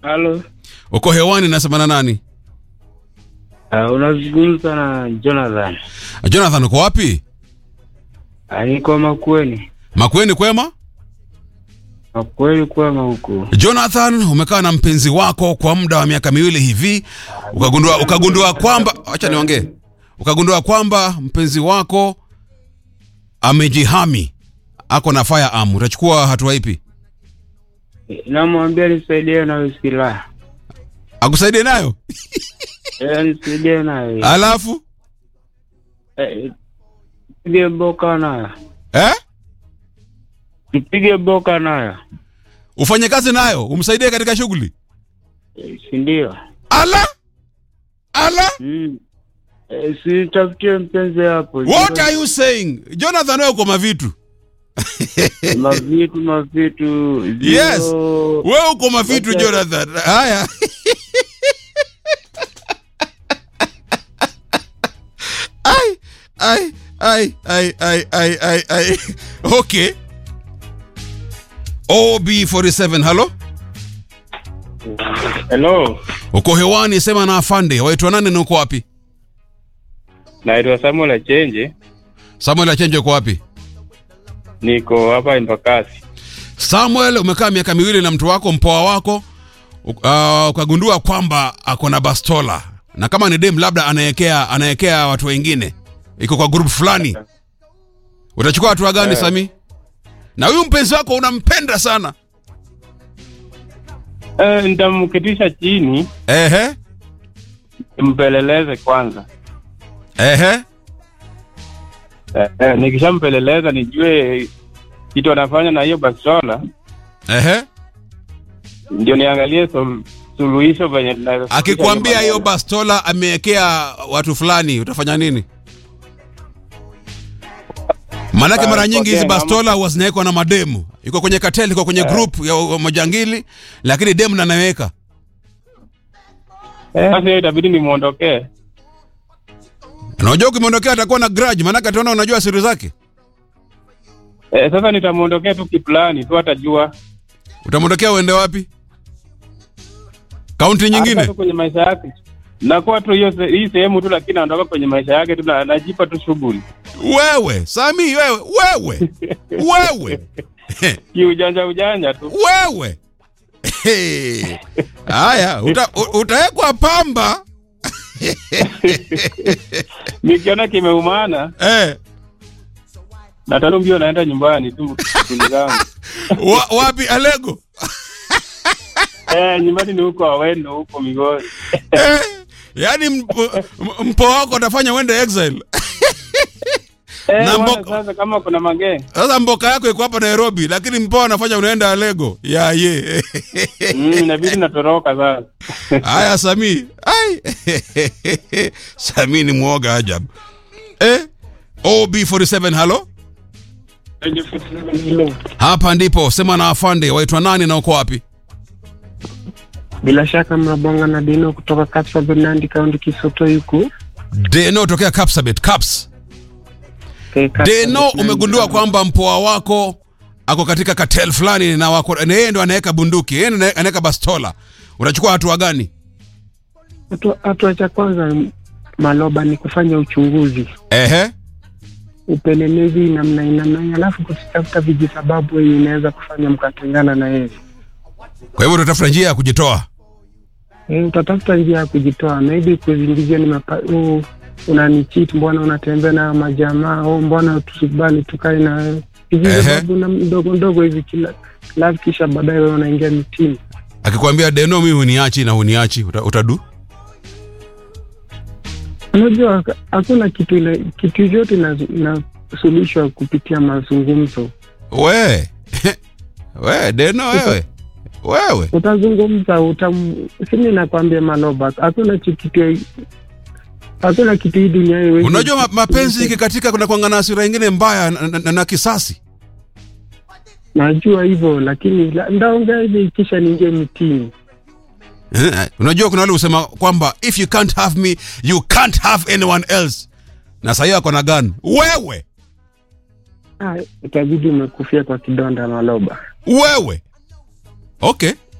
Halo. Uko hewani, nasema na nani? Uh, unazungumza na Jonathan. Jonathan, uko wapi? Uh, niko Makueni. Makueni kwema? Makueni kwema huku. Jonathan, umekaa na mpenzi wako kwa muda wa miaka miwili hivi, ukagundua ukagundua kwamba, acha niongee, ukagundua kwamba mpenzi wako amejihami, ako na firearm, utachukua hatua ipi? Namwambia nisaidie na silaha. Akusaidie nayo? Eh, nisaidie nayo. Alafu Eh, Pige boka nayo. eh, Nipige boka nayo. ufanye kazi nayo, umsaidie katika shughuli. Eh, si ndio? Ala ala, Mm. Eh, si tafutie mpenzi hapo. what are you saying Jonathan? Wewe uko mavitu, Mavitu mavitu. Yes. Zero. wewe uko mavitu Okay. Jonathan. Haya. ai ai ai ai ai ai ai ai okay ob47 halo Hello. uko hewani sema na afande waitwa nani na uko wapi Naitwa Samuel Achenje. samuel achenje uko wapi Niko hapa Embakasi. samuel umekaa miaka miwili na mtu wako mpoa wako u- uh, ukagundua kwamba ako na bastola na kama ni dem labda anaekea anaekea watu wengine iko kwa group fulani utachukua hatua gani Eh. sami na huyu mpenzi wako unampenda sana Eh, nitamketisha chini ehe mpeleleze kwanza. ehe Eh, eh, nikishampeleleza nijue kitu anafanya na hiyo bastola, ehe ndio niangalie sol, suluhisho venye tunaweza suluhisha akikwambia hiyo maneno. bastola ameekea watu fulani utafanya nini maanake Ah, mara nyingi hizi okay, bastola huwa zinawekwa na mademu iko kwenye katel iko kwenye group ya wa- majangili lakini demu nanaweka Eh, Sasa hiyo itabidi nimwondokee. unajua ukimwondokea atakuwa na grudge maanake ataona unajua siri zake Eh, sasa nitamwondokea tu kiplani tu, atajua utamwondokea uende wapi kaunti Hata nyingine tu kwenye maisha yake nakuwa tu hiyo se- hii sehemu tu, lakini naondoka kwenye maisha yake tu, na- najipa tu shughuli wewe sami wewe wewe wewe kiujanja ujanja tu. wewe Hey. haya uta, u- utawekwa pamba Nikiona kimeumana eh, na tano mbio naenda nyumbani tu shughuli zangu. wa, wapi alego Eh, nyumbani ni huko Awendo huko Migori. eh, yaani mpo, m- mpo wako atafanya uende exile Eh, Na bwana, mboko- sasa kama kuna magenge sasa mboka yako iko hapa nairobi lakini mpo anafanya unaenda alego ya ye mm, inabidi natoroka sasa. haya sami ai sami ni mwoga ajabu eh? ob47 halo hapa ndipo sema na afande waitwa nani na uko wapi Bila shaka mnabonga na Dino kutoka Kapsabet, Nandi County, Kisutu huku. deno tokea capsabet caps Eh, Kapsabet, deno Nandi umegundua County. kwamba mpoa wako ako katika katel fulani na wako na yeye ndo anaweka bunduki yeye ndo anaweka bastola unachukua hatua gani Hatua- Hatua cha kwanza Maloba ni kufanya uchunguzi, ehe upelelezi namna namna, alafu kutafuta vijisababu yenye inaweza kufanya mkatengana na yeye. kwa hivyo utatafuta njia ya kujitoa Eh, utatafuta njia ya kujitoa, maybe kuzingizia ni mapa, oh, unanichit, mbona unatembea na majamaa, oh, mbona tusikubali tukae na wewe. vijisababu na ndogo ndogo hivi kila alafu kisha baadaye wewe unaingia mitini. akikwambia deno mi huniachi na huniachi uta, utadu Unajua hakuna kitu ile kitu yote inasuluhishwa kupitia mazungumzo. we we deno wewe wewe Utazungumza utam, simi nakwambia Maloba, hakuna chi- kitu hakuna kitu hii dunia haiwezi- unajua ma, mapenzi ikikatika kuna kuanga na hasira ingine mbaya na, na, na, na kisasi Najua hivyo lakini la- ndaongea hivi kisha niingie mitini. Eh, unajua kuna wale husema kwamba if you can't have me you can't have anyone else na sahii ako na gun wewe Ah, itabidi umekufia kwa kidonda Maloba. wewe okay